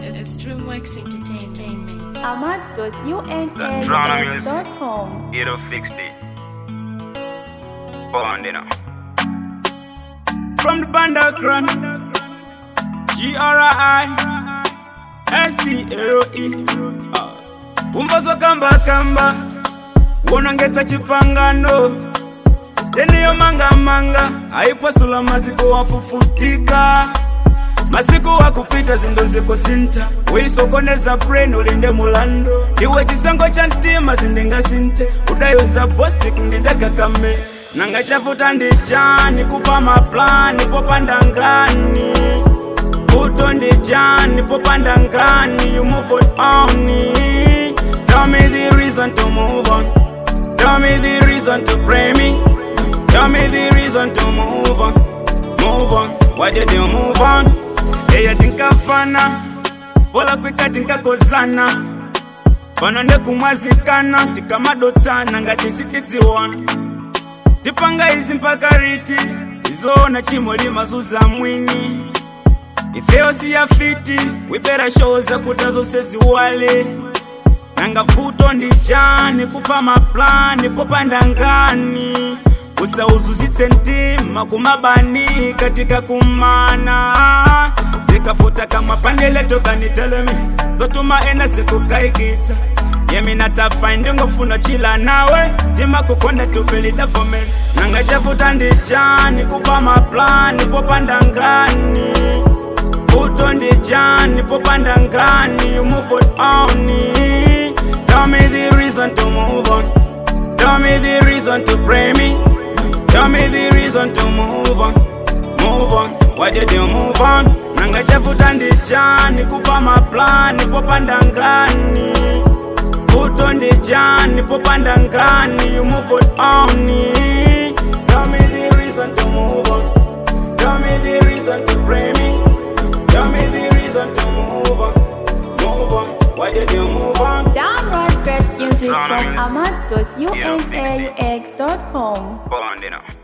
It's Dreamworks Entertainment. ahmad.unax.com. You don't fix it. Bond, you know. From the Bandakran, G-R-I, S-T-L-E. Ah. Umvazo kamba kamba, wonongeta chipangano. Teniyo manga manga, aipasula maziko wafufutika. masiku wakupita zindo zikusinta wisokoneza brain ulinde mulando iwe chisango cha mtima zindingasinte udayoza bostik ndidakakame nanga chafuta ndi chani kupa maplani popanda ngani Puto ndi chani popanda ngani you move on tell me the reason to move on tell me the reason to pray me tell me the reason to move on move on why did you move on eya tinkafana pola kwika tinkakozana pano ndekumwazikana tikamadotsana ngati sitidziwana tipanga izi mpaka riti izoona chimolima zuza mwini ifeyo siyafiti wipera show zakuta zose ziwale nanga vuto ndi chani kupa maplani popanda ngani usauzuzitse mtima kumabani katika kumana zikafuta kama pandeleto kanitelemi zotuma ena sikukaikitsa yeminatafaindi ngofuna chila nawe tima kukonda tupelidafome nanga chafuta ndi chani kupa maplani popanda ngani vuto ndi chani popanda ngani you move on tell me the reason to move on tell me the reason to pray me Tell me the reason to move on, move on. Why did you move on? Nanga chafuta ndi chani kupa maplani popanda ngani Vuto ndi chani popanda ngani you move on Tell me the reason to move on Tell me the reason to pray me Tell me the reason to move on, move on. Why did you move on? Download great music from ahmad.unax.com. Bond, you know.